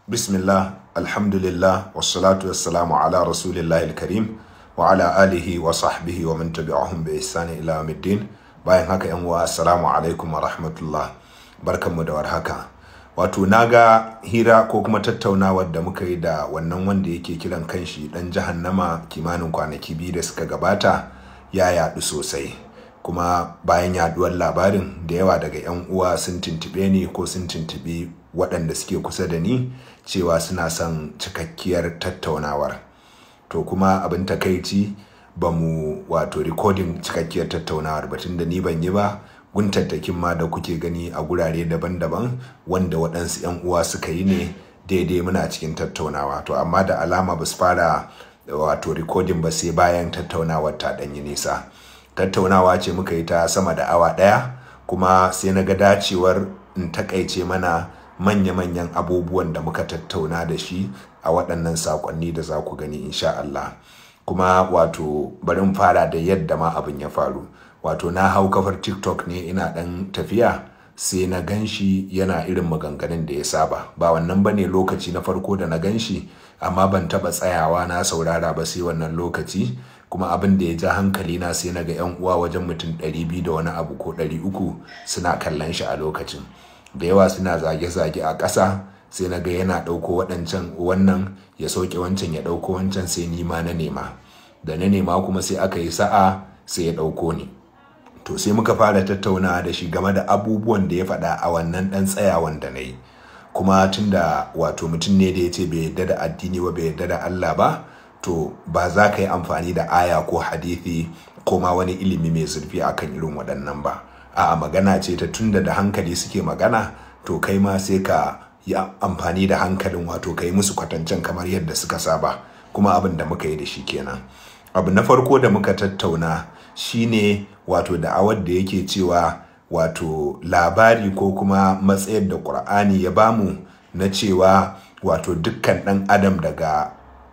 Bismillah, alhamdulillah, wassalatu wassalamu ala rasulillahi karim wa ala alihi wa sahbihi wa man tabi'ahum bi ihsani ila yawmiddin. Bayan haka yan uwa assalamu alaikum wa rahmatullah. Barkanmu da warhaka. Wato naga hira ko kuma tattaunawar da muka yi da wannan wanda yake kiran kanshi dan jahannama kimanin kwanaki biyu da suka gabata ya yaɗu sosai. kuma bayan yaduwar labarin da yawa daga 'yan uwa sun tuntube ni ko sun tuntubi waɗanda suke kusa da ni cewa suna son cikakkiyar tattaunawar to kuma abin takaici ba mu wato rikodin cikakkiyar tattaunawar batun da ni ban yi ba guntattakin ma da kuke gani a gurare daban-daban wanda waɗansu 'yan uwa suka yi ne daidai muna cikin tattaunawa to amma da alama ba su fara wato rikodin ba sai bayan tattaunawar ta ɗanyi nisa tattaunawa ce muka yi ta sama da awa ɗaya kuma sai na ga dacewar in takaice mana manya-manyan abubuwan da muka tattauna da shi a waɗannan saƙonni da za ku gani insha Allah kuma wato bari in fara da yadda ma abin ya faru wato na hau kafar tiktok ne ina ɗan tafiya sai na gan shi yana irin maganganun da ya saba ba wannan bane lokaci na farko da na gan shi amma ban taɓa tsayawa na saurara ba sai wannan lokaci kuma abin da ya ja hankali na sai na ga 'yan uwa wajen mutum 200 da wani abu ko 300 suna kallon shi a lokacin da yawa suna zage-zage a ƙasa sai na ga yana ɗauko waɗancan wannan ya sauke wancan ya ɗauko wancan sai ni ma na nema da na nema kuma sai aka yi sa'a sai ya ɗauko ni to sai muka fara tattaunawa da shi game da abubuwan da ya faɗa a wannan ɗan tsayawan da na yi kuma tunda wato mutum ne da ya ce bai yarda da addini ba bai yarda da Allah ba to ba za ka yi amfani da aya ko hadithi ko ma wani ilimi mai zurfi akan irin waɗannan ba a'a magana ce ta tunda da hankali suke magana to kai ma sai ka yi amfani da hankalin wato ka yi musu kwatancen kamar yadda suka saba kuma abin da muka yi da shi kenan abu na farko da muka tattauna shine wato da'awar da yake cewa wato labari ko kuma matsayar da ƙur'ani ya bamu na cewa wato dukkan ɗan adam daga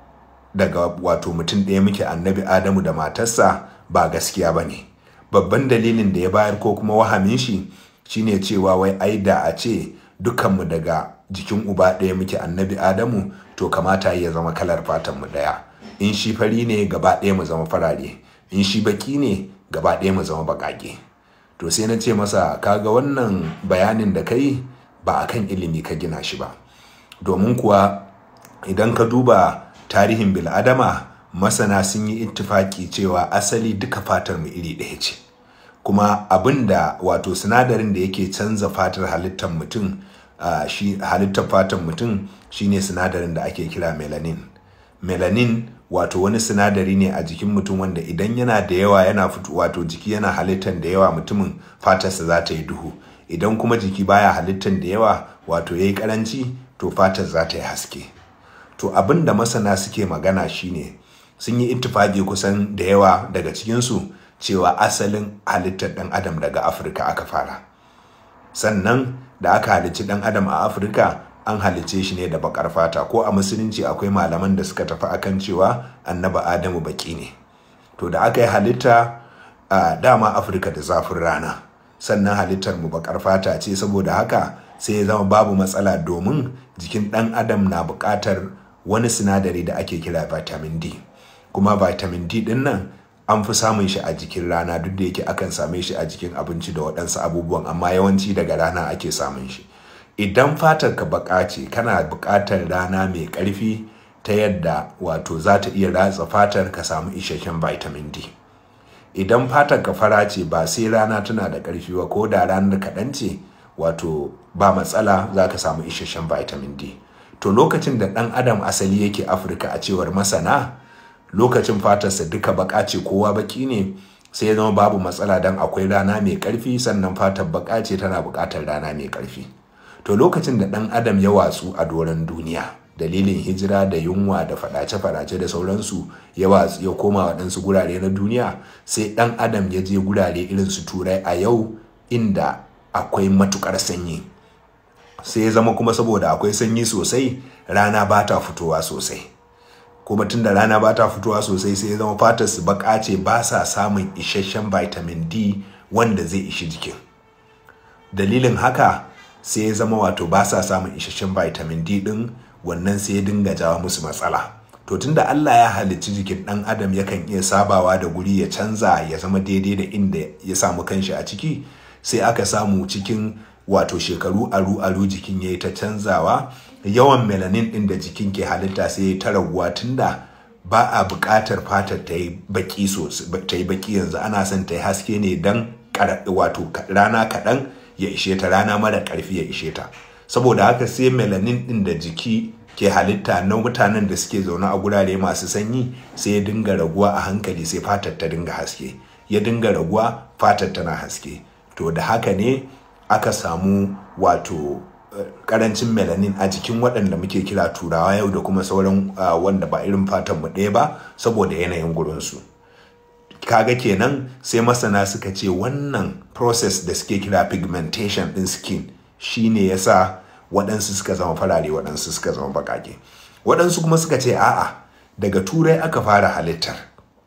daga wato mutum ɗaya muke annabi adamu da matarsa ba gaskiya ba ne babban dalilin da ya bayar ko kuma wahamin shi shine cewa wai ai da a ce dukanmu daga jikin uba ɗaya muke annabi adamu to kamata ya zama kalar fatan mu ɗaya in shi fari ne gaba ɗaya mu zama farare in shi baki ne gaba ɗaya mu zama baƙaƙe to sai na ce masa kaga wannan bayanin da kai ba akan ilimi ka gina shi ba domin kuwa idan ka duba tarihin bil'adama masana sun yi ittifaki cewa asali duka fatar mu iri ɗaya ce kuma abin da wato sinadarin da yake canza fatar halittar mutum uh, shi halittar fatar mutum shine sinadarin da ake kira melanin melanin wato wani sinadari ne a jikin mutum wanda idan yana da yawa yana fito wato jiki yana halittar da yawa mutumin fatarsa za ta yi duhu idan kuma jiki baya halittar da yawa wato ya yi karanci to fatar za ta yi haske to abin da masana suke magana shine sun yi ittifaki kusan da yawa daga cikinsu cewa asalin halittar ɗan adam daga afirka aka fara sannan da aka halicci ɗan adam a afirka an halicce shi ne da bakar fata ko a musulunci akwai malaman da suka tafi akan cewa annaba adamu baki ne to da aka yi halitta a dama afirka da zafin rana sannan halittar mu bakar fata ce saboda haka sai ya zama babu matsala domin jikin ɗan adam na buƙatar wani sinadari da ake kira vitamin D kuma vitamin D din nan an fi samun shi a jikin rana duk da yake akan same shi a jikin abinci da waɗansu abubuwan amma yawanci daga rana ake samun shi idan fatar ka baka ce kana buƙatar rana mai ƙarfi ta yadda wato za ta iya ratsa fatar ka samu isasshen vitamin D idan fatar ka fara ce ba sai rana tana da ƙarfi ba ko da ranar kaɗan ce wato ba matsala za ka samu isasshen vitamin D to lokacin da ɗan adam asali yake afirka a cewar masana lokacin fatarsa duka baka ce kowa baki ne sai ya zama babu matsala don akwai rana mai ƙarfi sannan fatar baka ce tana buƙatar rana mai ƙarfi to lokacin da ɗan adam ya watsu a doron duniya dalilin hijira da yunwa da faɗace-faɗace da sauransu ya watsu ya koma waɗansu gurare na duniya sai ɗan adam ya je gurare irin su turai a yau inda akwai matuƙar sanyi sai ya zama kuma saboda akwai sanyi sosai rana ba ta fitowa sosai kuma tunda rana ba ta fitowa sosai sai ya zama fatar su baka ce ba sa samun isasshen vitamin D wanda zai ishi jikin dalilin haka sai ya zama wato ba sa samun isasshen vitamin D din wannan sai ya dinga jawo musu matsala to tunda Allah ya halicci jikin ɗan adam yakan iya sabawa da guri ya canza ya zama daidai da inda ya samu kanshi a ciki sai aka samu cikin wato shekaru aru aru jikin ya yi ta canzawa yawan melanin ɗin da jikin ke halitta sai ya ta raguwa tunda ba a buƙatar fatar ta yi baki ta yi baki yanzu ana son ta yi haske ne don wato rana kaɗan ya ishe ta rana mara ƙarfi ya ishe ta saboda haka sai melanin ɗin da jiki ke halitta na mutanen da suke zaune a gurare masu sanyi sai ya dinga raguwa a hankali sai fatar ta dinga haske ya dinga raguwa fatar tana haske to da haka ne aka samu wato karancin melanin a jikin waɗanda muke kira turawa yau da kuma sauran wanda ba irin fatan mu ɗaya ba saboda yanayin gurinsu kaga kenan sai masana suka ce wannan process da suke kira pigmentation ɗin skin shine yasa waɗansu suka zama farare waɗansu suka zama baƙaƙe waɗansu kuma suka ce a'a daga turai aka fara halittar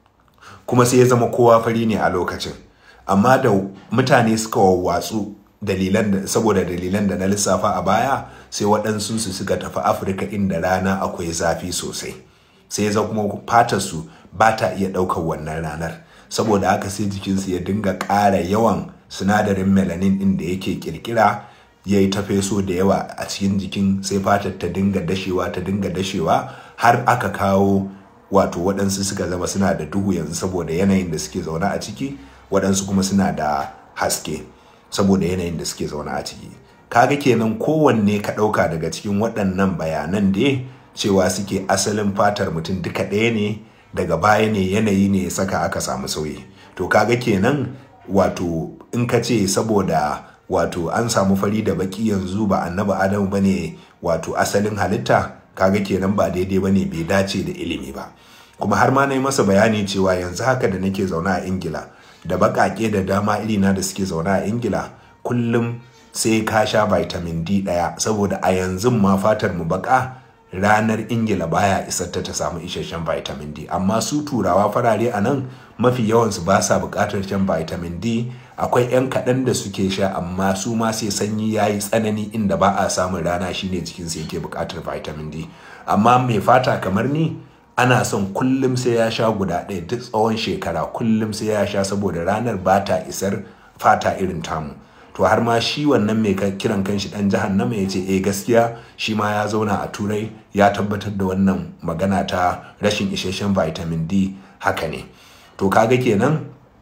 kuma sai ya zama kowa fari ne a lokacin amma da mutane suka wawwatsu dalilan da saboda dalilan da na lissafa a baya sai waɗansu su suka tafi afirka inda rana akwai zafi sosai sai ya zama kuma fatar su ba ta iya ɗaukar wannan ranar saboda haka sai jikinsu ya dinga ƙara yawan sinadarin melanin ɗin da yake ƙirƙira ya yi ta feso da yawa a cikin jikin sai fatar ta dinga dashewa ta dinga dashewa har aka kawo wato waɗansu suka zama suna da duhu yanzu saboda yanayin da suke zaune a ciki waɗansu kuma suna da haske saboda yanayin da suke zaune a ciki kaga kenan kowanne ka ɗauka daga cikin waɗannan bayanan da cewa suke asalin fatar mutum duka ɗaya ne daga baya ne yanayi ne ya saka aka samu sauyi to kaga kenan wato in ka ce saboda wato an samu fari da baki yanzu ba annabi adamu bane wato asalin halitta kaga kenan ba daidai bane bai dace da ilimi ba kuma har ma na yi masa bayani cewa yanzu haka da nake zaune a ingila da baƙaƙe da dama irina da suke zaune a ingila kullum sai ka sha vitamin d ɗaya saboda a yanzu ma fatar mu baƙa ranar ingila baya isar ta ta samu isasshen vitamin d amma su turawa farare a nan mafi yawansu ba sa buƙatar shan vitamin d akwai 'yan kaɗan da suke sha amma su ma sai sanyi ya yi tsanani inda ba a samun rana shine jikinsu yake buƙatar vitamin d amma mai fata kamar ni ana son kullum sai ya sha guda ɗaya duk tsawon shekara kullum sai ya sha saboda ranar ba ta isar fata irin tamu to har ma shi wannan mai kiran kanshi dan jahannama ya ce eh gaskiya shi ma ya zauna a turai ya tabbatar da wannan magana ta rashin isasshen vitamin d haka ne to kaga kenan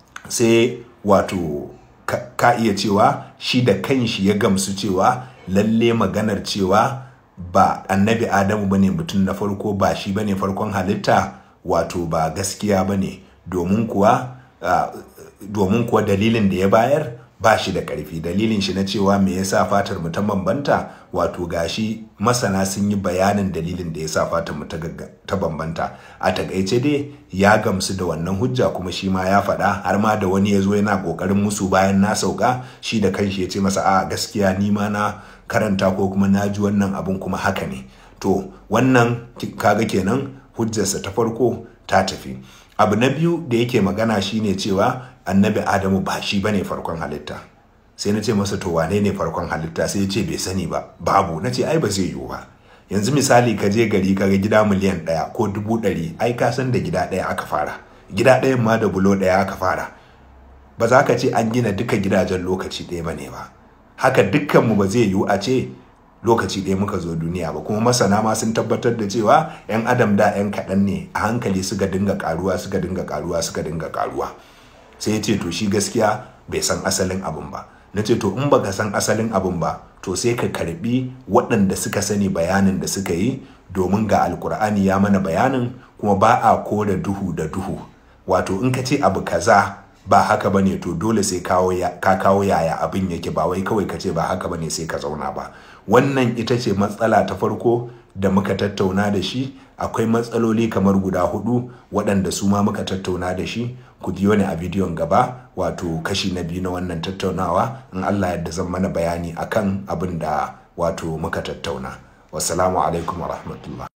sai wato ka iya cewa shi da kanshi ya gamsu cewa lalle maganar cewa ba annabi adamu bane mutum na farko ba shi bane farkon halitta wato ba gaskiya bane domin kuwa uh, domin kuwa dalilin da ya bayar ba shi da ƙarfi dalilin shi na cewa me yasa fatar mu ta bambanta wato gashi masana sun yi bayanin dalilin da yasa fatar mu ta bambanta a takaice dai ya gamsu da wannan hujja kuma shi ma ya faɗa har ma da wani ya zo yana ƙoƙarin musu bayan na sauka shi da kanshi ya ce masa a gaskiya ni ma na karanta ko kuma na ji wannan abun kuma haka ne to wannan kaga kenan hujjarsa ta farko ta tafi abu na biyu da yake magana shine cewa annabi adamu ba shi bane farkon halitta sai na ce masa to wane ne farkon halitta sai ya ce bai sani ba babu na ce ai ba zai yiwu ba yanzu misali ka je gari ka ga gida miliyan ɗaya ko dubu ɗari ai ka san da gida ɗaya aka fara gida ɗayan ma da bulo ɗaya aka fara ba za ka ce an gina duka gidajen lokaci ɗaya ba ne ba haka dukkanmu ba zai yiwu a ce lokaci ɗaya muka zo duniya ba kuma masana ma sun tabbatar da cewa 'yan adam da 'yan kaɗan ne a hankali suka dinga karuwa suka dinga karuwa suka dinga karuwa sai ya ce to shi gaskiya bai san asalin abin ba na ce to in baka san asalin abin ba to sai ka karbi waɗanda suka sani bayanin da suka yi domin ga alkur'ani ya mana bayanin kuma ba a kore duhu da duhu wato in ka ce abu kaza ba haka bane to dole sai ka kawo yaya abin yake ba wai kawai ka ce ba haka bane sai ka zauna ba wannan ita ce matsala ta farko da muka tattauna da shi akwai matsaloli kamar guda hudu waɗanda su ma muka tattauna da shi ku biyo ni a bidiyon gaba wato kashi na biyu na wannan tattaunawa in Allah yadda zan mana bayani akan abin da wato muka tattauna wassalamu alaikum wa rahmatullah